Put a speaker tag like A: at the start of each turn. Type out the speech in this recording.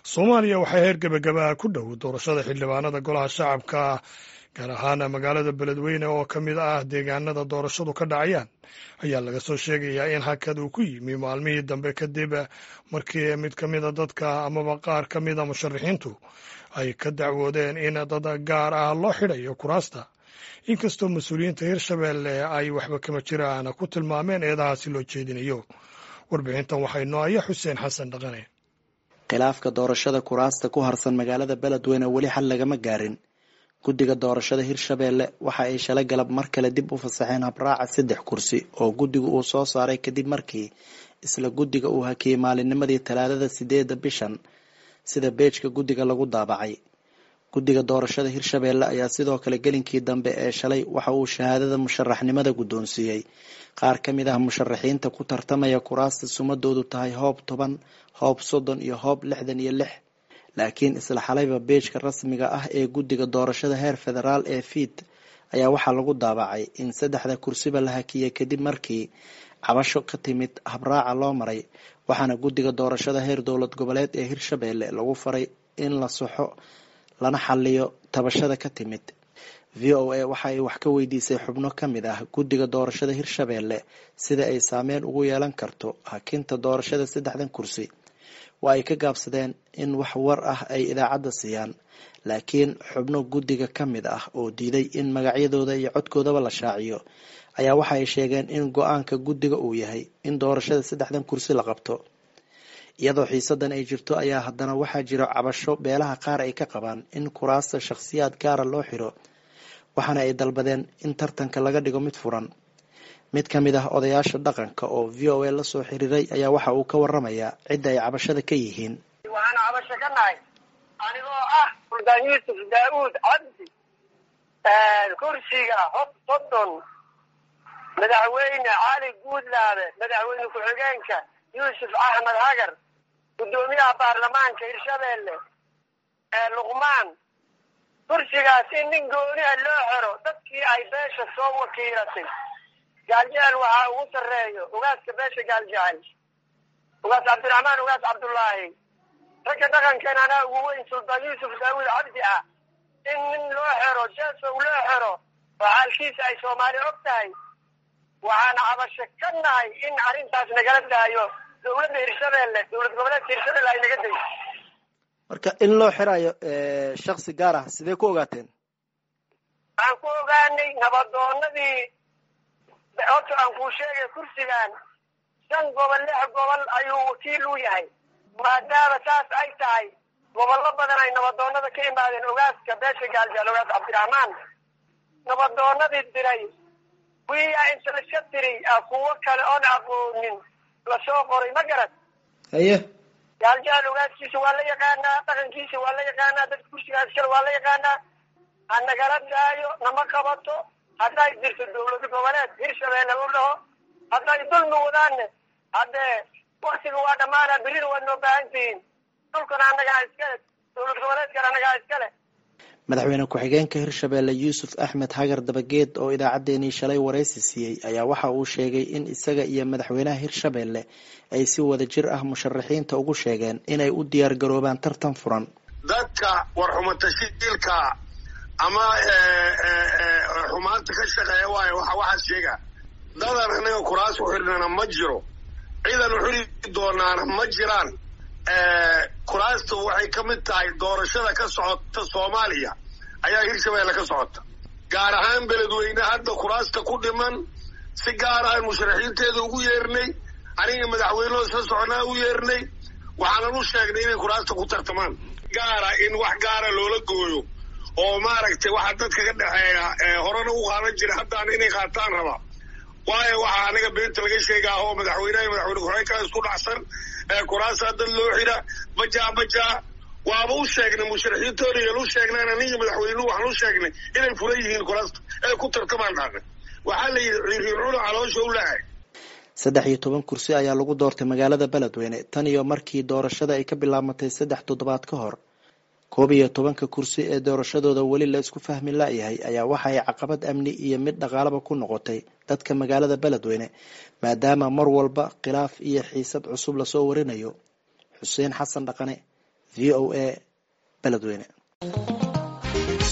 A: soomaaliya waxaa heer gebagabaha ku dhow doorashada xildhibaanada golaha shacabka gaar ahaan magaalada beledweyne oo ka mid ah deegaanada doorashadu ka dhacayaan ayaa laga soo sheegayaa in hakad uu ku yimi maalmihii dambe kadib markii mid ka mida dadka amaba qaar ka mida musharaxiintu ay ka dacwoodeen in dad gaar ah loo xidhayo kuraasta inkastoo mas-uuliyiinta hirshabeelle ay waxba kama jiraan ku tilmaameen eedahaasi loo jeedinayo warbixintan waxaa inoo aya xuseen xasan dhaqane
B: khilaafka doorashada kuraasta ku harsan magaalada beledweyne weli xal lagama gaarin guddiga doorashada hirshabeelle waxa ay shalay galab mar kale dib u fasaxeen habraaca saddex kursi oo guddigu uu soo saaray kadib markii isla guddiga uu hakiyey maalinnimadii talaadada sideeda bishan sida beejka guddiga lagu daabacay guddiga doorashada hirshabeelle ayaa sidoo kale gelinkii dambe ee shalay waxa uu shahaadada musharaxnimada guddoonsiiyey qaar ka mid ah musharaxiinta ku tartamaya kuraasta sumadoodu tahay hoob toban hoob soddon iyo hoob lixdan iyo lix laakiin isla xalayba beejka rasmiga ah ee guddiga doorashada heer federaal ee fiid ayaa waxaa lagu daabacay in saddexda kursiba la hakiyey kadib markii cabasho ka timid habraaca loo maray waxaana guddiga doorashada heer dowlad goboleed ee hirshabeelle lagu faray in la soxo lana xaliyo tabashada ka timid v o a waxa ay wax ka weydiisay xubno ka mid ah guddiga doorashada hirshabeelle sida ay saameyn ugu yeelan karto hakinta doorashada saddexdan kursi waa ay ka gaabsadeen in wax war ah ay idaacadda siiyaan laakiin xubno guddiga ka mid ah oo diiday in magacyadooda iyo codkoodaba la shaaciyo ayaa waxa ay sheegeen in go-aanka guddiga uu yahay in doorashada saddexdan kursi la qabto iyadoo xiisadan ay jirto ayaa haddana waxaa jiro cabasho beelaha qaar ay ka qabaan in kuraasta shakhsiyaad gaara loo xiro waxaana ay dalbadeen in tartanka laga dhigo mid furan mid ka mid ah odayaasha dhaqanka oo v o a la soo xiriiray ayaa waxa uu ka waramayaa cidda ay cabashada ka yihiin
C: waxaan cabasho ka nahay anigoo ah suldaan yuusuf daauud cabdi kursiga hob soddon madaxweyne cali guudlaabe madaxweyne ku-xigeenka yuusuf axmed hagar guddoomiyaha baarlamaanka hirshabeelle luqmaan kursigaas in nin gooni a loo xero dadkii ay beesha soo wakiilatay gaaljecel waxaa ugu sarreeyo ugaaska beesha gaaljecel ugaas cabdiraxmaan ugaas cabdullaahi ragga dhaqankeena anaa ugu weyn suldaan yuusuf daawuud cabdi ah in nin loo xero jesow loo xero oo xaalkiisa ay soomaali og tahay waxaan cabasho ka nahay in arrintaas nagala daayo dowladda hirshabeelle dowlad goboleedka hirshabelle ay naga dayso
B: marka in loo xirayo shaksi gaar ah sidee ku ogaateen
C: waxaan ku ogaanay nabadoonadii horta aan kuu sheegay kursigan shan gobol lix gobol ayuu wakiil u yahay maadaama saas ay tahay gobollo badan ay nabadoonada ka imaadeen ogaaska beesha gaaljeel ogaas cabdiraxmaan nabadoonadii diray wiyaa inta laska tiri kuwo kale oon aqoonin lasoo qoray ma garad
B: haye
C: gaaljecel ogaaskiisa waa la yaqaanaa dhaqankiisa waa la yaqaanaa dadka kursigaas kale waa la yaqaanaa ha nagala daayo nama qabato hadday jirto dowlad goboleed hirshabeelle lu dhaho hadday dulmi wadaanne haddee waktiga waa dhammaana berina waad noo baahan tihiin dhulkana annagaa iskale dowlad goboleedkana annagaa iskale
B: madaxweyne ku-xigeenka hirshabeelle yuusuf axmed hagar dabageed oo idaacaddeenii shalay waraysi siiyey ayaa waxa uu sheegay in isaga iyo madaxweynaha hirshabeelle ay si wada jir ah musharaxiinta ugu sheegeen inay u diyaar garoobaan tartan furan
D: dadka warxumatashiilka ama xumaanta ka shaqeeya waayo waxa waxaas sheega dadan anaga kuraas u xidhnana ma jiro ciidan u xidhi doonaana ma jiraan kuraastu waxay ka mid tahay doorashada ka socota soomaaliya ayaa hirshabeelle ka socota gaar ahaan beledweyne hadda kuraasta ku dhiman si gaar ahaan musharaxiinteeda ugu yeernay aniga madaxweynehoo isla soconaa u yeernay waxaanan u sheegnay inay kuraasta ku tartamaan gaara in wax gaara loola gooyo oo maaragtay waxa dadka ka dhexeeya horena u qaadan jira haddaan inay qaataan raba waayo waxaa anaga beenta laga sheegaa oo madaxweyneha madaxweyne ku-xigeenka isku dhacsan kuraasaa dad loo xidha bajaa bajaa waaba u sheegnay musharaxiintoona yaan u sheegnaan aniga madaxweynuhu waxaan u sheegnay inay furan yihiin kuraasta ee ku tartamaan dhaaqay waxaa la yidhi riircuna caloosha u lahay
B: saddex iyo toban kursi ayaa lagu doortay magaalada beledweyne tan iyo markii doorashada ay ka bilaabmatay saddex toddobaad ka hor koob iyo tobanka kursi ee doorashadooda weli la isku fahmi la-yahay ayaa waxa ay caqabad amni iyo mid dhaqaalaba ku noqotay dadka magaalada beledweyne maadaama mar walba khilaaf iyo xiisad cusub lasoo warinayo xuseen xasan dhaqane v o a beledweyne